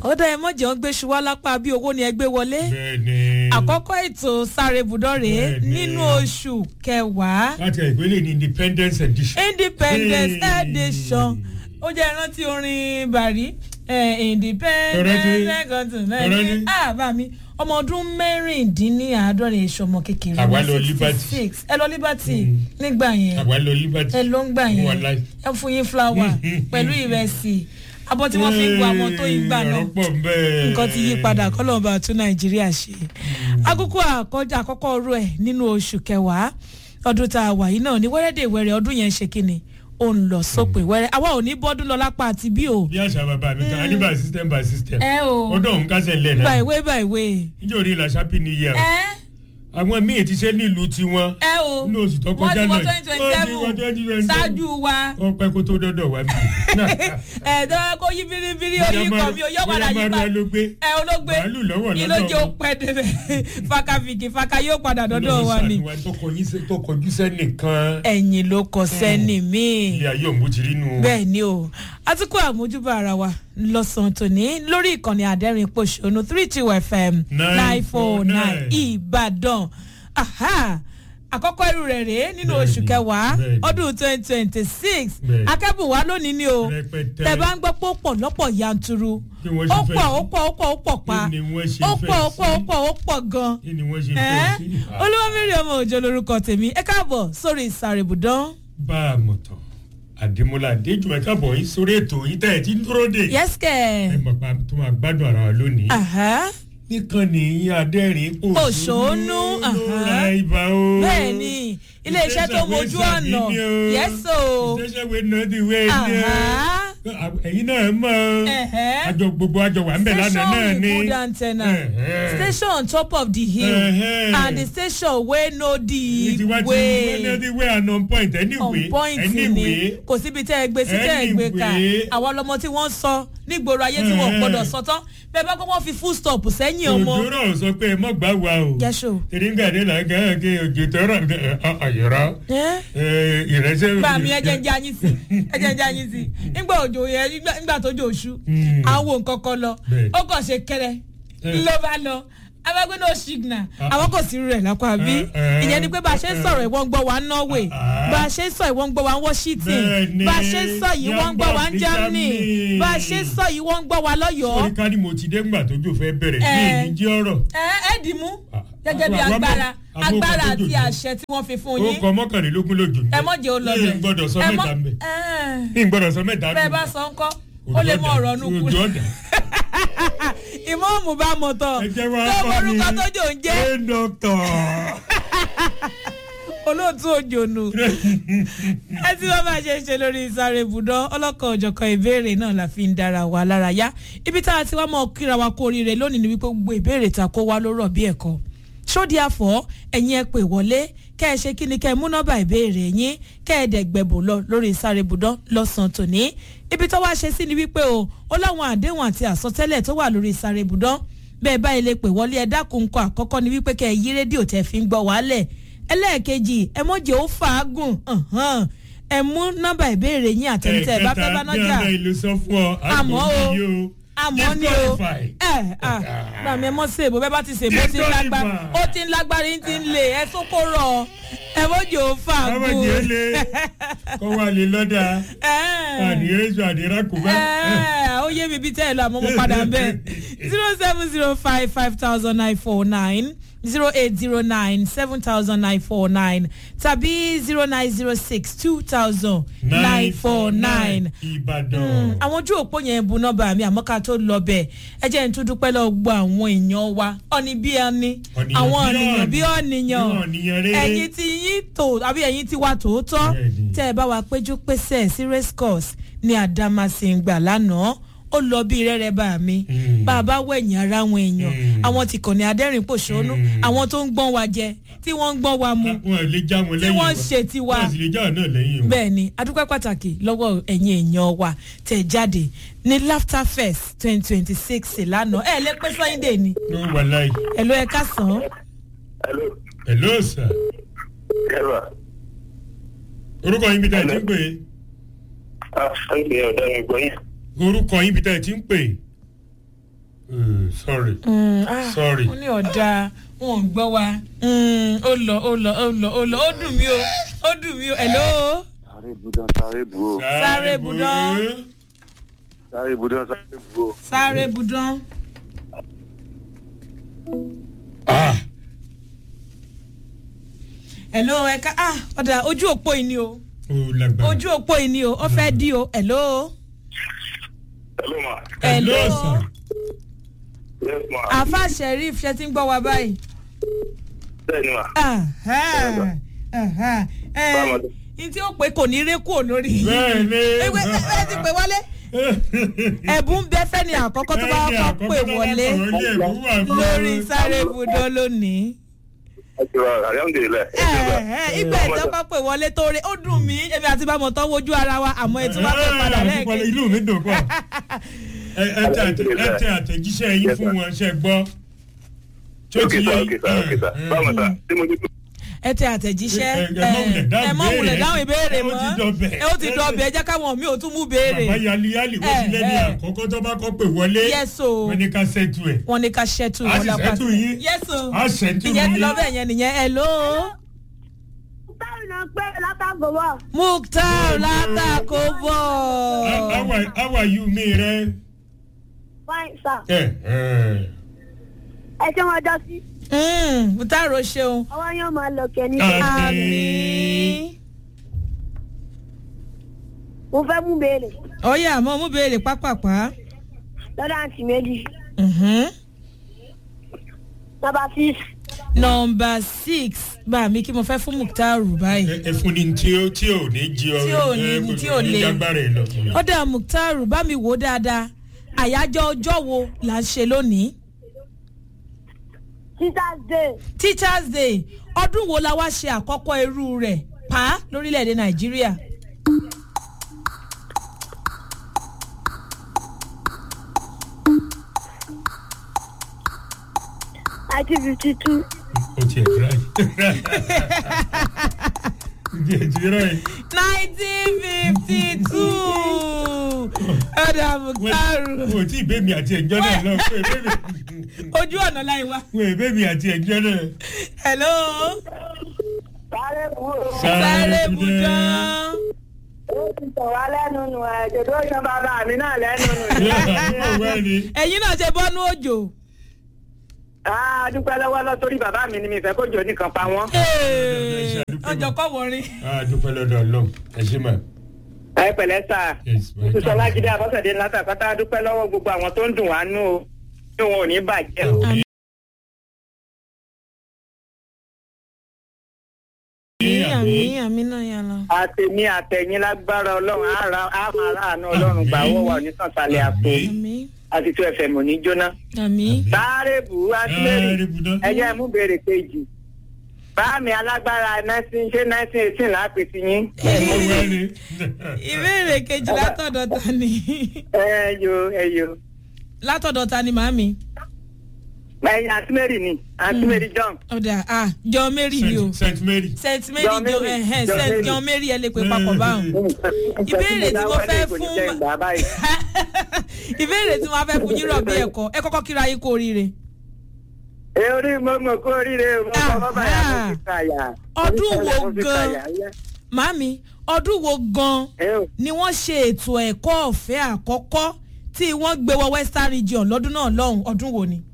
ó dá ẹ mọ̀jẹ̀ ń gbé ṣuwá lápá bí owó ni ẹ gbé wọlé bẹ́ẹ̀ni. àkọ́kọ́ ètò sáré budọ́ rèé Bẹ́ẹ̀ni. nínú oṣù kẹwàá láti ìpínlẹ̀ ní independence edition. independence Hey. edition ó jẹ́ ìrántí orin bàrí eh, independence Ìrántí- continent ìrántí- ah bá mi ọmọ ọdún mẹ́rìndínláàádọ́rin ìṣọmọ kékeré Àwa ní lọ 66. Liberty. ẹ lọ liberty nígbà yẹn àwa lọ liberty. ẹ ló ń gbà Wà yẹn láì. ẹ fún yín fúláwà pẹ̀lú ìrẹsì abọ́ tí wọ́n fi ń gba àwọn tó yín gbà náà ọ̀rọ̀ pọ̀ bẹ́ẹ̀. nǹkan ti yí padà kọ́lọ́ọ̀bà tún nàìjíríà ṣe. àkókò àkọjá àkọ́kọ́ ọrú ẹ̀ nínú oṣù kẹwàá ọdún tá a wà yìí náà ní wẹ́rẹ́dẹ̀ wẹ́rẹ́ ọdún yẹn ṣe kíni ó ń lọ sópin wẹ́rẹ́ àwa ò ní bọ́dún lọ lápá àti bí o. bí àṣà bàbá mi kan a ní by system by system. ẹ o ọdún òun kásẹ̀ ńlẹ̀ náà. báìwé báìwé. níjọ́ orí ìlà happy new year. ẹ àwọn míì ti ṣe nílùú tiwọn. ẹ o Nínú oṣù tó wọ́n kọjá ti wọ náà. twenty twenty Wọ́n ti wọ seven 2027. ṣáájú wa. ó pẹ́ kó tó dọ́dọ̀ wá bí. ẹ dọ́wọ́ kó yí biribiri oyin kan mi ò yọ padà yí bóyá padà máa ló gbé. ẹ olóògbé Màálù lọ́wọ́ yìí lọ́dọ̀ ló jẹ́ ó wọn. pẹ́ débẹ̀ fakafiki faka yóò padà dọ́dọ̀ wa ni. Ọlọ́run ṣàánú wa, tó kọjú sí- tó kọjú sẹ́nìkan. ẹ̀yìn ló kọ sẹ́ni míì. ilé ayé òun ti rí nu. bẹ́ẹ̀ ni o àtúkọ̀ àmójúbà ara wa lọ́sàn-án tòní lórí ìkànnì àdẹ́rìn pòṣónú three two fm nine four nine 949. ìbàdàn Aha! àkọ́kọ́ irú rẹ̀ rèé nínú Bẹ́ẹ̀ni, oṣù kẹwàá bẹ́ẹ̀ni. ọdún twenty twenty six Bẹ́ẹ̀ni. akẹ́bùn wa lónìí ni o Rẹpẹtẹ. tẹ̀ bá ń gbọ́ pé ó pọ̀ lọ́pọ̀ yanturu Bí wọ́n ó ṣe fẹ́ pọ̀ sí. ó pọ̀ ó pọ̀ ó pọ̀ pa Kí ni wọ́n ṣe ó fẹ́ pọ̀ ó sí? pọ̀ ó pọ̀ ó pọ̀ gan kí ni wọ́n ṣe ẹ́ fẹ́ sí. olúwamírí ọmọ òjò lorúkọ tèmi ẹ káàbọ̀ sórí ìsàrèbùdán bá a mọ̀ tán àdèmọ́lá adéjùmọ̀ káàbọ̀ yín sórí ètò yín tẹ̀ ẹ́ tí ń dúró dè. ẹ yẹ́sìkẹ̀. mọ̀ pa tó máa gbádùn ara wa lónìí. Aha. nìkan nìyí adẹ́rìn Òṣónú, aha. ra ibà o. bẹ́ẹ̀ni iléeṣẹ́ tó mojú ọ̀nà yẹ́sò ìṣẹ́ṣẹ́ wo náà ti wé ní ẹ. ẹ̀yin náà mọ̀ ọ́. Ẹ̀hẹ́. àjọ gbogbo àjọ wà ń bẹ̀ lánàá náà station ni. with good antenna Ẹ̀hẹ́. station on top of the hill Ẹ̀hẹ́. and the station wey no ní the tiwa ti wé ní ti way wé and on point anyway. on point ni anyway. kò síbi tẹ́ ẹ gbé sí tẹ́ ẹ gbé ká Anyway. àwọn ọlọmọ tí wọ́n sọ nígboro ayé tí wọ́n Ẹ̀hẹ́. gbọ́dọ̀ sọ tán bẹ́ẹ̀ bá kọ́ wọ́n fi full stop sẹ́yìn ọmọ òjòrò sọ pé ẹ mọ̀ gbà wá o. yẹ́sò tẹ̀léńgàdé là ń kẹ́ kí òjò tọrọ ọ̀yọ̀rọ̀ ìrẹsẹ̀. gbà mí ẹjẹ ń jẹ anyin sí ẹjẹ ń jẹ anyin sí nígbà òjò yẹn nígbà- nígbà tó jò oṣù Mm. àwọn nǹkan kan lọ Bẹ́ẹ̀. ó kàn ṣe kẹrẹ Eh. ló bá lọ abẹ́gbẹ́ náà signal Ah. àwọn kò sí rẹ̀ lápá bí Eh, eh, ìyẹn ni pé bá a ṣe ń sọ̀rọ̀ ìwọ́n ń gbọ́ wa ní Norway Ah. bá a ṣe ń sọ ìwọ́n ń gbọ́ wa ní Washington Bẹ́ẹ̀ni, bá a ṣe ń sọ yìí wọ́n ń gbọ́ wa ní ní Germany Germany. bá a ṣe ń sọ yìí wọ́n ń gbọ́ wa lọ́yọ̀ọ́ orí ká ní mo ti dé ńgbà tójú fẹ́ bẹ̀rẹ̀ ní Eh. èyí jẹ́ ọ̀rọ̀. ẹ ẹ dì mú Ah. gẹ́gẹ́ bí Àwọn ọmọ- agbára àwọn ọmọ agbára tó àti jòjò. àṣẹ tí wọ́n fi fún ó yín kọ mọ́kànlélógún lójú. ẹ mọ̀ jẹ́ ó lọ ní bẹ̀ gbọ́dọ̀ sọ ẹ mọ̀ mẹ́ta ń bẹ̀. ẹ ní gbọ́dọ̀ sọ mẹ́ta ń bẹ́ẹ̀ bẹ̀. bá sọ ńkọ́ ó lè mọ ọ̀rọ̀ nù kú ojú ọ̀dà. ìmọ̀ọ́mù bá mọ̀ tán ẹ jẹ́ wá tó kọ́ mi. orúkọ tó jò ń jẹ́ ẹ dọ́kítọ̀. olóòtú òjònù ẹ tí wọ́n bá ṣe ń ṣe lórí sáré ibùdó ọlọ́kan òjọ̀kan ìbéèrè náà la fi ń dára wa lára yá ibi tá a ti wá mọ̀ kíra wa kó oríire lónìí ni wípé gbogbo ìbéèrè ta kó wá ló rọ̀ bí ẹ̀kọ́ sódì àfọ́ ẹ̀yin ẹ pè wọlé kẹ́ ẹ ṣe kí ni kẹ́ ẹ mú nọ́mbà ìbéèrè yín kẹ́ ẹ dẹ̀ gbẹ̀bù lọ lórí sáré ibùdó lọ́sàn-án tòní ibi tó wá ṣe sí ni wípé o ó láwọn àdéhùn àti àsọtẹ́lẹ̀ tó wà lórí sáré ibùdó bẹ́ẹ̀ báyìí lè pè wọlé ẹ dákun nǹkan àkọ́kọ́ ni wípé kẹ́ ẹ yí rédíò tẹ́ fi ń gbọ́ wálẹ̀ ẹlẹ́ẹ̀kejì ẹ mọ̀jẹ̀ ó fàágùn ọ̀hán. ẹ mú nọ́mbà ìbéèrè yín àtẹnitẹ́ ẹ bá fẹ́ bá nájà bí ìlú sọ fún ọ. Àmọ́ o, àgbọ̀n àmọ́ ni o ẹ ẹ gbàmí ẹ mọ sèbó bẹ́ẹ̀ bá ti sèbó ó ti ń lágbára ó ti ń lágbára yín ti ń lè ẹ tó kó rọ ẹ mọ̀jẹ̀ ó ọmọ fàágùn. jẹ́ lé kọ́ wà lè lọ́dà àdìrẹ́sọ àdìrákùbá. ẹ ó yé mi bí tẹ́ ẹ lọ àmọ́ mo padà ń bẹ̀ zero seven zero five five thousand nine four nine zero eight zero nine seven thousand nine four nine tàbí zero nine zero six two thousand nine four nine ìbàdàn. àwọn ojú òpó yẹn bu nọ́mbà mi àmọ́ ká tó lọ bẹ̀ ẹ jẹ́ n tún dúpẹ́ lọ gbọ́ àwọn èèyàn wa ọ̀nì bí ẹni Ọ̀nìyàn àwọn bí ọ̀nìyàn ọ̀nì. bí ọ̀nìyàn Bí ọ̀nìyàn rere. ẹ̀yin tí yín tò àbí ẹ̀yin tí wa tòótọ́ Bẹ́ẹ̀ni. tẹ́ ẹ bá wa péjú pésẹ̀ sí race course ní Adamasingba lánàá ó lọ bí rẹ́rẹ́ bá mi Mm. bá a bá wẹ̀yìn ara àwọn èèyàn Mm. àwọn tí kàn ní adẹ́rìn pòṣónú Mm. àwọn tó ń gbọ́n wa jẹ tí wọ́n ń gbọ́n wa mu wọn ò lè já wọn tí lẹ́yìn wọ́n wa. ń ṣe tiwa wọn sì lè já wọn náà lẹ́yìn o. bẹ́ẹ̀ ni adúpẹ́ pàtàkì lọ́wọ́ ẹ̀yin èèyàn wa tẹ̀ jáde ní laughter fest twenty twenty six lánàá ẹ̀ lè pé sunday ni ló wà láì. ẹ̀ ló ẹ̀ ká sàn án Hello. hello sir. Ẹ̀rọ. orúkọ yín bí tá ẹ ti ń pè é. Ah, ṣáìpé ọ̀dọ́ mi gbọ́ yín. orúkọ yín bí tá ẹ ti ń pè é. Eh, sorry Mm, ah, Sorry. ó ní ọ̀dà wọn ò gbọ́ wa Mm, ó lọ ó lọ ó lọ ó lọ ó dùn mí o ó dùn mí o hello sáré budán sáré bu o Sáré budán. sáré budán sáré bu o. sáré budán ah hello ẹ̀ka ah ọ̀dà ojú òpó yìí ni o ó lágbára ojú òpó yìí ni o ó fẹ́ dí o hello hello ma. hello sir. yes ma. àfa sheriff ṣe ti ń gbọ́ wa báyìí. bẹ́ẹ̀ni ma. Aha, aha, ẹ, Báwo ni? n tí ó pé kò ní ré kúrò lórí. Bẹ́ẹ̀ni. ewé ẹ ti pè wọlé ẹ̀bùn bẹ fẹ́ni àkọ́kọ́ tó bá Bẹ́ẹ̀ni, kọ́ àkọ́kọ́ pè tó bá wọlé kọ́ wọlé, ẹ̀bùn wà fún lórí wọn. sáré ibùdó lónìí. ẹ ti wá alhamdulilayi. ẹ ẹ ìgbà ìjọba pè wọlé tó rẹ ó dùn mí èmi àti bámọ̀ tán wojú ara wa àmọ́ ẹ tí wọ́n pè padà Eh, lẹ́ẹ̀kejì. inú mi dùn pọ̀ ẹ ẹ tẹ àtẹ- ẹ tẹ àtẹ̀jíṣẹ́ yín Yes, fún sir. wọn ṣe gbọ́ tí ó ok ti sa yé ok sa ok sa Eh, báwo sa tí mo ti tó. ẹ tẹ àtẹ̀jíṣẹ́ Ẹ- ẹ mọ̀ wulẹ̀ dáhùn ẹ mọ̀ wulẹ̀ béèrè. dáhùn ìbéèrè Ó mọ́ ti dọbẹ̀. ẹ ó ti dọbẹ̀ ẹ jẹ́ káwọn mi ò tún mú béèrè. bàbá yali yali wọ́n ti Eh, lẹ́ni eh. àkọ́kọ́ tó bá kọ́ pé wọlé Yes, o. wọ́n ní ká ṣètò ẹ̀ wọ́n ní ká ṣẹ́tù A wọn sì lápá ṣẹ́tù yín. yẹ́sò A ṣẹ́tù ìyẹn ti yín. lọ bẹ́ẹ̀ yẹn nìyẹn hello Báwo náà pé látàgò wọ̀? mukhtar látàkó bọ̀ How- how are- how are you mi rẹ. Fine sir. ẹ ẹ Ẹ ṣé wọn jọ sí. Mm, mukhtar o ṣeun Ọwọ́ yóò máa lọ kẹ́ ní. Ah. àmì Mo fẹ́ mú béèrè ọyẹ àmọ́ mú béèrè pápápá lọ́dọ̀ àǹtí méjì. Mhm. Nọmba six. nọmba six bá mi kí mo fẹ́ fún mukhtar báyìí ẹ fún ni tí ó tí ò ní jí ọ Tí ò ní- ẹ, kò tí ò ní le. jágbára ẹ lọ. ọ̀dà mukhtar bá mi wò ó dáadáa àyájọ́ ọjọ́ wo là ń ṣe lónìí Teachers day. teachers day ọdún wo la wá ṣe àkọ́kọ́ irú rẹ̀ pa lórílẹ̀‐èdè nàìjíríà. Nineteen fifty two. o tiẹ̀ dira yìí. o tiẹ̀ dira yìí. nineteen fifty two ọ̀dà mukhtar o tí ì bẹ́ẹ̀ mi àti ẹ̀jọ́ náà lọ fún ẹ bẹ́ẹ̀ ojú ọ̀nà láì wá. mi ò bẹ́ẹ̀ mi àti ẹ̀jọ́ náà. hello Sáré kúrò. sáré budán. Ó ti tọ̀ wá lẹ́nu nù ẹ̀jẹ̀ tó yan bàbá mi náà lẹ́nu nù. ẹ̀yin náà ṣe bọ́nú òjò. A dúpẹ́ lọ́wọ́ lọ torí bàbá mi ni mi fẹ́ kó jò nìkan pa wọ́n. ọjọ́ kọ́ wọrin. a dúpẹ́ lọ́dọ̀ ọlọ́run ẹ ṣe mà. Ẹ pẹ̀lẹ́ sà. Yes, ma. Sísọlá Jídé Abọ́sẹ̀dé ńlá tàkọ́tà dúpẹ́ lọ́wọ́ gbogbo àwọn tó ń dùn wá nú o. Ní wọn ò ní bàjẹ́ o. Àmín. àmì àmì náà yà lọ. àtẹ̀mí àtẹ̀yìn lágbára ọlọ́run á ra á máa ráàánú ọlọ́run gbà wọ́ wà ní sànsálẹ̀ àpò Àmín. àmì àti tó ẹ̀fẹ̀ mọ̀ ní jóná. àmì. sáré bù ú àtìlẹ́rì Sáré bù ú. ẹ̀yẹ́ mú béèrè kejì. báàmì alágbára nineteen ṣé nineteen eighteen lápè sí yín. Ọ̀gbẹ́ni. ìbéèrè kejì látọ̀dọ̀ ta ni ẹ yo ẹ yo. látọ̀dọ̀ ta ni màámi. ẹ̀yin àtìmẹ́rì ni àtìmẹ́rì john. ọ̀dà ah john mary ni o Saint Mary. saint mary John john Mary, ẹ̀hẹ́n John saint Mary. john mary ẹ lè pè papọ̀ báwọn. Ìbéèrè tí mo fẹ́ fún- ìbéèrè tí wọ́n fẹ́ fún yín rọ̀ bí ẹ̀kọ́ ẹ kọ́kọ́ kíra yín kú oríire. ẹ orí mọ́mọ́ kó oríire mo kọ́kọ́ báyà mo fi kàyà. Ọdún wo Mo fi gan? kàyà, yẹ. màámi ọdún wo gan-an ẹ o. ni wọ́n ṣe ètò ẹ̀kọ́ ọ̀fẹ́ àkọ́kọ́ tí wọ́n gbé wọ western region lọ́dún náà lọ́hùn ọdún wo ni.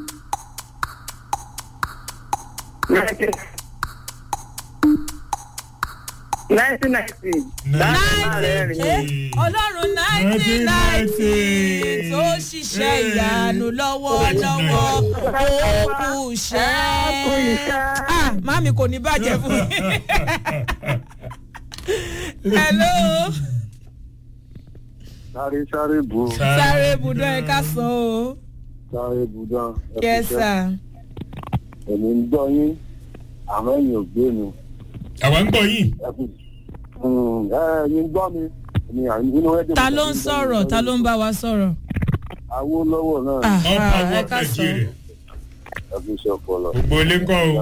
nineteen ninety. nineteen ọlọ́run nineteen ninety tó ṣiṣẹ́ ìyanu lọ́wọ́lọ́wọ́ ó kù iṣẹ́. ah màámi kò ní bàjẹ́ fún mi. hello sáré sáré bu o sáré ibùdó ẹ ká sọ o sáré budán. yes sir. èmi ń gbọ́ yín àmọ́ ẹ̀yin ò gbé mi. àwa ń gbọ́ yìí. ẹ kú ẹ ẹ̀yin gbọ́ mi. èmi à- inú ẹ̀dùn ta ló ń sọ̀rọ̀ ta ló ń bá wa sọ̀rọ̀. Awólọ́wọ̀ náà Ah. all ẹ power ká sọ. Nigeria. ẹ fi ṣe ọpọlọ. gbogbo ilé ń kọ́ o.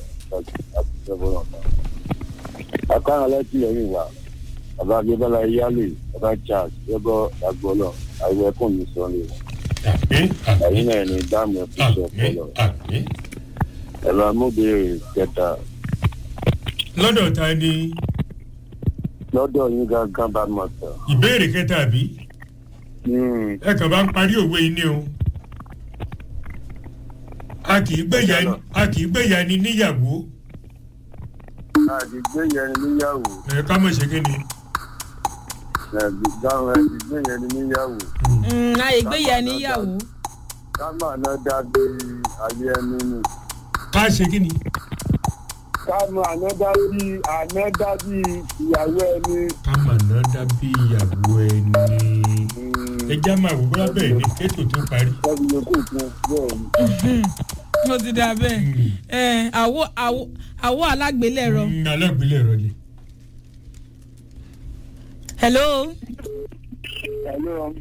Akára lẹ́tí ẹ̀yìn wa, bàbá Adébọ́lá Iyálè, bàbá Charles, Yẹ́bọ́ Agbọ́lọ̀, àìwọ̀ ẹ̀kún mi sọ ni. àmì ẹ̀yin àmì náà ní dáàmú ẹ̀kú àmì ọpọlọ àmì. ẹ̀rọ amóbìnrin kẹta lọ́dọ̀ ta ni lọ́dọ̀ yín gangan bá mọ̀ tán. ìbéèrè kẹta àbí Hmm, ẹ kàn bá ń parí òwe yìí ni o. a kì í gbẹ̀yà a kì í gbẹ̀yà ni níyàwó àdìgbé yẹn níyàwó ẹ ká mọ̀ ṣe kí ni. dáhùn àdìgbé yẹn níyàwó àyè gbéyà níyàwó ká máa ná dábí ayé ẹni nì. ká ṣe kí ni. ká máa ná dábí àná dábí ìyàwó ẹni. ká mà ná dábí ìyàwó ẹni. ẹ já máa wò bóyá bẹ́ẹ̀ ni kétò tó parí. lọ́bi yòókù fún bẹ́ẹ̀ ni. ó ti dà bẹ́ẹ̀ ẹ àwọ̀ àwọ̀ àwọ̀ alágbélẹ̀rọ. Mm, alágbélé rọ ni. hello ẹ̀lú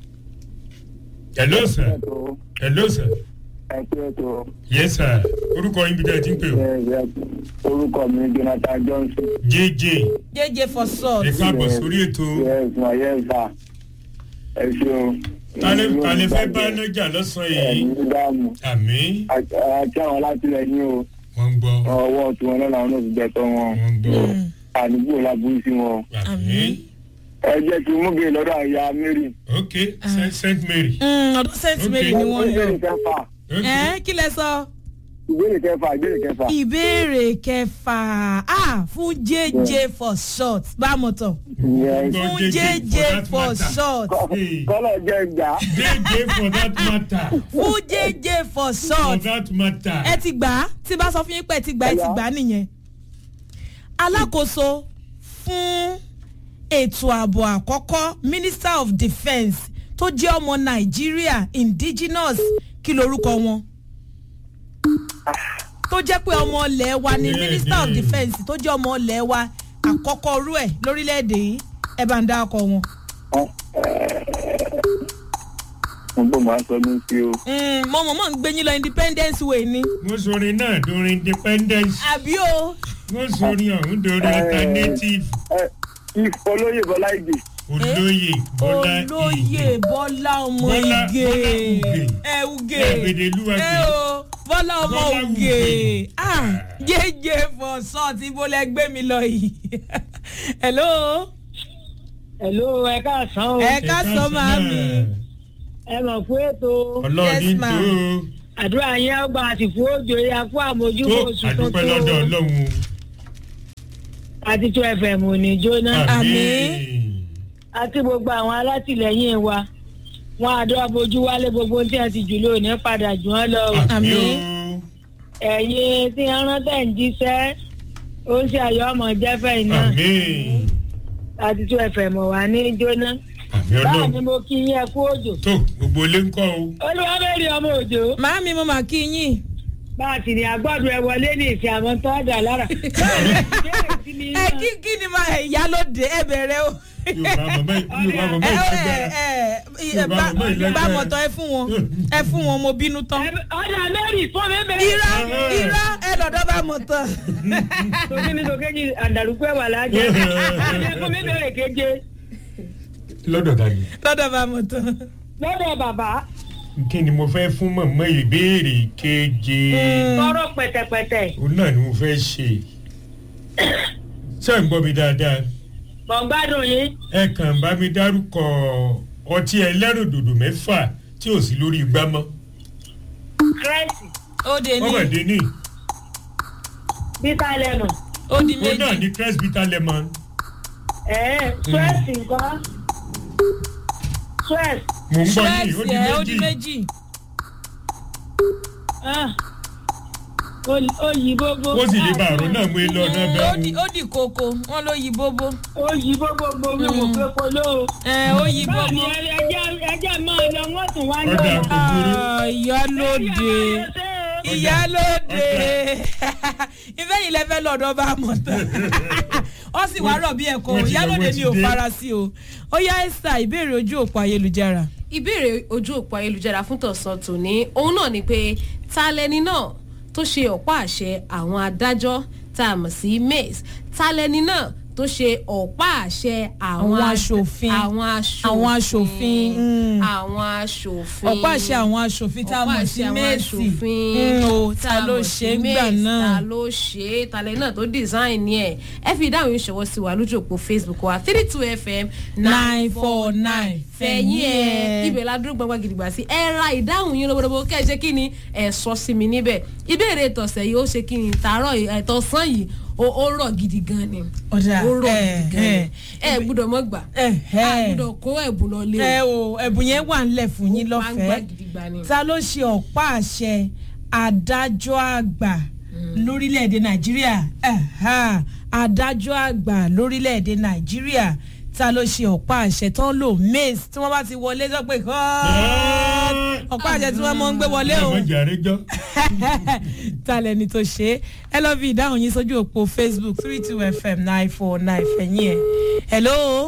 hello sir ẹ̀tọ́ hello sir ẹ̀kú ẹ̀tọ́ yes sir orúkọ yín bí dáa ti ń pè o. orúkọ mi jonathan johnson. jj jẹjẹ for salt. ẹ káàbọ̀ sórí ètò yes ma yes ma ẹ ṣeun. tálẹ́ tálẹ́ fẹ́ bá lọ́jà lọ́sàn-án yìí. ẹ̀yin dáàmú àmì àti àwọn alátìlẹyìn o wọ́n ń gbọ́ ọwọ́ tí wọn náà làwọn náà fi gbẹtọ wọn wọ́n ń gbọ́ àdúgbò lábúrú sí wọn. àmì ẹ jẹ́ kí n mú gèè lọ́dọ̀ àyà mary. ok Saint- saint mary. Mm, ọdún saint mary ni wọ́n lọ. ìbéèrè kẹfà ok ẹ kí lẹ sọ. ìbéèrè kẹfà ìbéèrè kẹfà. ìbéèrè kẹfà ah fún jj for short bámu tán Yes. fún JJ jj for for that matter. short Hey. kọ́lọ̀ jẹ́ ìgbà. jj for that matter fún jj for for short that matter. ẹ ti gbà á tí bá sọ fún yín pé ẹ ti gbà á ẹ ti gbà á nìyẹn. alákòóso fún ètò ààbò àkọ́kọ́ minister of defence tó jẹ́ ọmọ nàìjíríà indigenous kí lorúkọ wọn tó jẹ́ pé ọmọ ilẹ̀ wa ni Bẹ́ẹ̀ni. minister of defence tó jẹ́ ọmọ ilẹ̀ wa àkọ́kọ́ rú ẹ̀ lórílẹ̀‐èdè yìí ẹ bá ń dá ọkọ wọn. mo bò máa sọ mí sí o. Mm, mo mọ̀ mọ̀ ń gbé yín lọ independence way ni wọ́n sọrin náà dorin independence àbí o wọ́n sọrin ọ̀hún dorin alternative ẹ if olóyè bọlá ìgbè. olóyè bọ́lá olóyè bọ́lá ọmọ Bọ́lá- ìgè Bọ́lá Ugè. ẹ ugè Ẹ̀gbẹ̀dẹ̀lúwà ẹ Ugè. o bọ́lá ọmọ Bọ́lá ugè Ugè. ah jẹjẹ for short ibo lẹ gbé mi lọ yìí hello Hello, ẹ káàsán o. ẹ ká sọ máa mi Ẹ mọ̀ fún ètò ọlọ́ọ̀ni Yes, tó ma'am. àdúrà yẹn ọgbà àti fún òjò yẹn fún àmójútó tó oṣù àdúpẹ́ tuntun. lọ́dọ̀ ọlọ́run Àti tó FM ò ní jóná. Àmín. Àti gbogbo àwọn alátìlẹyìn wa. Wọ́n àdó abojú wálé gbogbo ohun tí a ti jù lónìí padà jù wọ́n lọ. o. àmín o Ẹ̀yin tí wọ́n rántẹ̀ ń jíṣẹ́. Ó ń ṣe àyọ̀ ọmọ jẹ́fẹ̀ iná. àmín Àti tó FM ò wà ní jóná. àmín Báwo ọlọ́run ni mo kí yín ẹ kú òjò? tó gbogbo ilé ń kọ́ o Olúwabẹ̀rẹ̀ ọmọ òjò. màámi mo mà kí yín bá a sì ní agbọ́dọ̀ ẹ wọlé ní ìsìn àwọn tó dà lára. ẹ kí kí ni máa ìyálóde ẹ bẹ̀rẹ̀ o yorùbá mọ̀mọ́ yorùbá mọ̀mọ́ ẹ ìlágbára ẹ ẹ Yorùbá bá mọ̀mọ́ ìlágbára. bá mọ̀tọ́ ẹ fún wọn ẹ fún wọn mo bínú tán. ọ̀dà mẹ́rin fún mi bẹ́ẹ̀. irọ́ irọ́ ẹ lọ́dọ̀ bá mọ̀tọ́. tòkí mi tó kéjì àdàlùkú ẹ̀wà lájẹ. ẹ fún mi bẹ̀rẹ̀ keje lọ́dọ̀ ta ni lọ́dọ̀ bá mọ̀tọ́. lọ́dọ̀ bàbá kí ni mo fẹ́ fún mọ̀mọ́ ìbéèrè keje tọrọ pẹ̀tẹ̀pẹ̀tẹ̀ òun náà ni mo fẹ́ ṣe ṣé ń gbọ́ mi dáadáa mọ̀ ń gbádùn yín. ẹ kàn bá mi dárúkọ ọtí ẹlẹ́rìndòdò mẹ́fà tí ò sí lórí igbá mọ́ kírẹ́sì ó de ní ọmọdé ní bíta lẹ́nu ó di òun náà méjì. ní crest bitter lemon ẹ̀ẹ́ swẹ́ẹ̀sì nǹkan swẹ́ẹ̀sì mò ń gbọ́ ṣúrẹ́ẹ̀sì yìí ó di ẹ̀ ó di méjì méjì. ó yí bóbó. ó sì lè bá àrùn náà mú ilé ọ̀nà Mm, ó di bẹ́ẹ̀ ó di koko wọn ló yí bóbó. ó yí bóbó gbogbo wò pé kò lóo. ẹ ó yí báwo ni bóbó. ẹjẹ ẹjẹ máa lọ wọ́n tún wá ọ̀dà lọ́wọ́. kò burú Ah, ìyálóde ìyálóde ìfẹ́ yìí lẹ́fẹ́ lọ́dọ̀ bá mọ̀ tán ó sì wá rọ̀ bí ẹ̀kọ́ wọ́n ti lọ, ìyálóde wọ́n ni ti ò dé. fara sí o ó yá esther ìbéèrè ojú òpó ayélujára. ìbéèrè ojú òpó ayélujára fún tọ̀sán tòní òun náà ni pé ta lẹni náà tó ṣe ọ̀pá àṣẹ àwọn adájọ́ tá a mọ̀ sí mace ta lẹni náà tó ṣe ọ̀pá àṣẹ Àwọn as- aṣòfin. àwọn aṣòfin Àwọn aṣòfin, mm. àwọn aṣòfin ọ̀pá àṣẹ àwọn aṣòfin tá a ọ̀pá mọ̀ àṣẹ sí àwọn mẹ́ẹ̀sì aṣòfin Mm, o, tá ta a ló mọ̀ ṣe sí é gbà Mace, náà ta ló ṣe é talẹ̀ náà tó design ẹ̀ ẹ fi ìdáhùn yín ṣọwọ́ sí wa lójú òpó facebook wa three two fm nine four nine fẹ̀yìn ẹ̀ ibẹ̀ la dúró gbangba gidigba sí ẹ ra ìdáhùn yín lọ́wọ́dọ́wọ́ kẹ́ ẹ ṣe kí ni ẹ sọ sí mi níbẹ̀ ìbéèrè tọ̀sẹ̀ yìí ó ṣe kí ni tààrọ̀ ẹ̀tọ́sán yìí ó ó rọ̀ gidi gan ni Ọ̀dà, ó rọ̀ ẹ̀, gidi gan ni ẹ̀. ẹ gbúdọ̀ mọ́ gbà ẹ̀, a ẹ̀. gbúdọ̀ kó ẹ̀bùn lọ lé ẹ o ẹ̀bùn yẹn wà ńlẹ̀ fún yín Ó máa ń gbà lọ́fẹ̀ẹ́ gidigba ni. ta ló ṣe ọ̀pá àṣẹ adájọ́ àgbà lórílẹ̀‐èdè nàìjíríà Ẹ̀hà, adájọ́ àgbà lórílẹ̀‐èdè nàìjíríà ta ló ṣe ọ̀pá àṣẹ tán lò mace tí wọ́n bá ti wọlé sọ pé "Cut!" ọ̀pá àṣẹ tí wọ́n mọ̀ ń gbé wọlé o ọmọ jàre jọ. ta lẹni tó ṣe é ẹ lọ fi ìdáhùn yín sójú òpó facebook three two fm nine four nine fẹ̀yìn ẹ̀ hello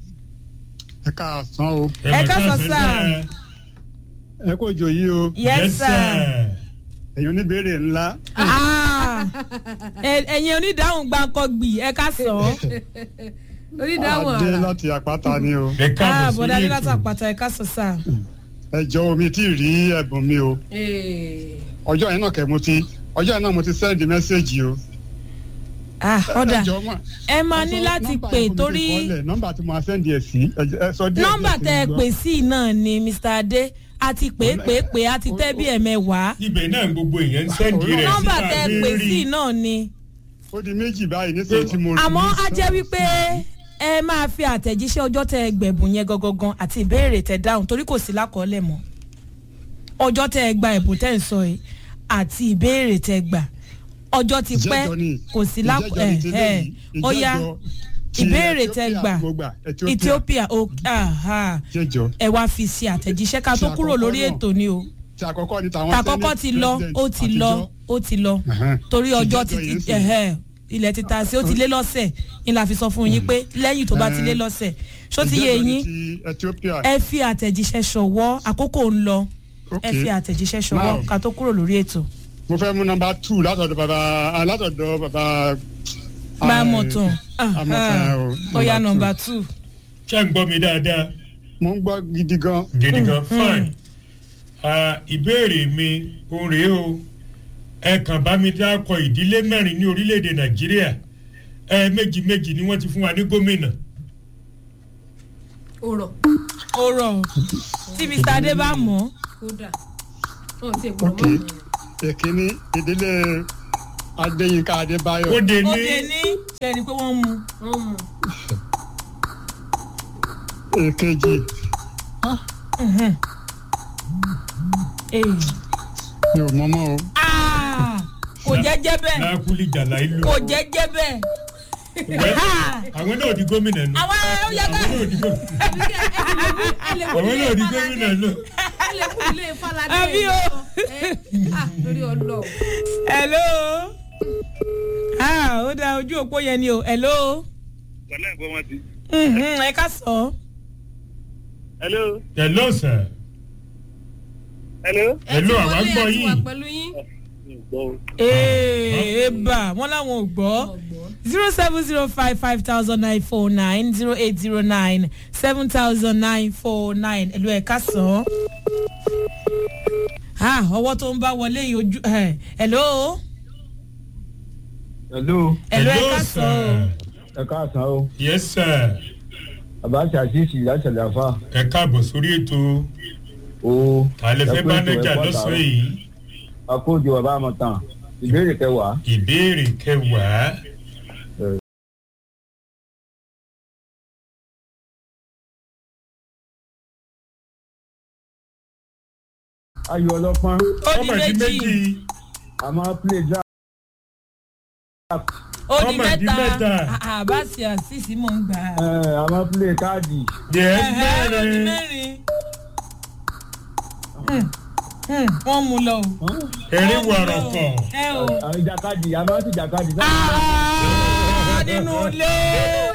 ẹ káàsán o Ẹ káàsán, sir. ẹ kò jò yí o yes sir. èyí oníbèrè ńlá Ah, ẹ- ẹ̀yin onídàáhùn gbàǹkọ̀gbì ẹ ká sọ ọ́ onídàáwọ̀ adé ara láti àpáta ni o ẹ káàbọ̀ bọ̀dá sórí adélátà ètò. pàtà ẹ ká sọ sáà. ẹ jọ omi tí ì rí ẹ̀bùn mi o Ee. ọjọ́ yẹn náà kẹ́ mo ti ọjọ́ yẹn náà mo ti sẹ́ẹ̀dì mẹ́sẹ̀gì o. Ah, ọ̀dà ẹ jọ mà ẹ máa ní ẹ sọ láti nọ́mbà pè yẹn fún mi kí n torí kọ́lẹ̀, nọ́mbà tí mo máa sẹ́ndì ẹ̀ sí ẹ jẹ́- ẹ sọ díẹ̀ nọ́mbà díẹ̀ tẹ ẹ sí mi pè gbọ́. sí náà ni mr adé a ti pè é pè é pè é a ti tẹ́ bí ẹ̀mẹ́wàá ibẹ̀ náà gbogbo èèyàn ń sẹ́ndì rẹ̀ nọ́mbà síta tẹ ẹ pè rí. sí náà ni ó di méjì báyìí nísìnyí tí mo rí. àmọ́ á jẹ́ wípé ẹ máa fi àtẹ̀jíṣẹ́ ọjọ́ tẹ ẹ gbẹ̀bùn yẹn gangan àti ìbéèrè tẹ dáhùn torí kò sí lákọọ́lẹ̀ mọ́ ọjọ́ tẹ ẹ gba ẹ̀bùn tẹ ẹ sọ yìí àti ìbéèrè tẹ ẹ gbà ọjọ́ ti pẹ́ Ìjẹ́jọ́ ni. kò sí lákọ Ìjẹ́jọ́ ẹ̀ ni ti ẹ̀ léyìí. ó yá Ìjẹ́jọ́ ti ìbéèrè tẹ Ethiopia gbà mo gbà, Ethiopia. ethiopia ó aha jẹjọ ẹ wá fi ṣe àtẹ̀jíṣẹ́ ká tó Ṣe kúrò àkọ́kọ́ lórí náà. ètò ni o tí àkọ́kọ́ ni tàwọn tàkọ́kọ́ Senate ti lọ president ó ti lọ àtijọ́. ó ti lọ Ẹ̀hẹ́n. torí ọjọ́ ti Ìjẹ́jọ́ yẹn ti sì. ẹ̀hẹ́ ilẹ̀ ti ta sí ó ti lé lọ́sẹ̀ ni la fi sọ fún yín pé lẹ́yìn tó bá ti lé lọ́sẹ̀ ṣó ti yé Ìjẹ́jọ́ ni yín ti Ethiopia ẹ fi àtẹ̀jíṣẹ́ ṣọwọ́ àkókò ń lọ ẹ Okay. fi àtẹ̀jíṣẹ́ ṣọwọ́ Now. ká tó kúrò lórí ètò. mo fẹ́ mú nọmba two látọ̀dọ̀ bàbá ah, látọ̀dọ̀ bàbá. bá a mọ̀ tán amọ̀tàn o ó yá number nọmba two. ṣé ń gbọ́ mi dáadáa mo ń gbọ́ gidi gan. gidi gan fine Ah, ìbéèrè mi òun rèé o ẹ kàn bá mi dákọ ìdílé mẹ́rin ní orílẹ̀-èdè nàìjíríà ẹ méjì méjì ni wọ́n ti fún wa ní gómìnà ó rọ̀ ó rọ̀ tí mr adé bá mọ̀ kódà wọn ò tí ì gbọ́dọ̀ ok mọ́ èkíní ìdílé adéyínká adébáyọ̀ ó dé ó ní dé ní ṣẹ́ni pé wọ́n mú wọn mú èkejì un. mi ò mọ́mọ́ o Ah, kò jẹ́jẹ́ bẹ́ẹ̀ lákúlì jàlá ìlú kò jẹ́jẹ́ bẹ́ẹ̀. Ah, àwọn náà di gómìnà nù àwọn ó yẹ ká. àwọn náà di gómìnà àwọn náà di gómìnà nù ẹ lè kú ilé falade Àbí o. ah lórí ọlọ hello. ah ó dá ojú òpó yẹn ni o hello. wàhálà ìbọn wọn ti. Mhm, ẹ ká sọ. hello hello sir hello. hello àwa gbọ́ wà yín pẹ̀lú yín ee eba wọn làwọn ò gbọ́ ọgbọ́n zero seven zero five five thousand nine four nine zero eight zero nine seven thousand nine four nine ẹ̀lú ẹ̀ ká sọ. ah ọwọ́ tó ń bá wọlé yìí ojú ẹ̀ hello hello ẹ̀lú ẹ̀ ká sọ. ẹ káàsán o yes sir bàbá ṣàṣìṣì láti àlàáfà ẹ káàbọ̀ sórí ètò o àlẹ́ fẹ́ ẹ kú bá ètò, nẹ́jà ẹ kú lọ́sàn-án àtàárọ̀. yìí akóòjò bàbá àmọ̀tàn ìbéèrè kẹwàá ìbéèrè kẹwàá ayò ọlọ́pọ́n ó di ọmọ ìdí méjì méjì àmọ́ play draft ó di ọmọ ìdí mẹ́ta mẹ́ta. àbáṣe àṣìṣì mò ń gbà. ẹ̀, àmọ́ play káàdì yes Ẹ̀hẹ́, ó di mẹ́rin mẹ́rin. Hmm, hmm, wọ́n mú lọ o. erin Wọ́n mú lọ o. wàrọ̀kọ̀ ẹ o. àwọn ìjàkadì àmọ́ sì jàkadì Ah, nínú ilé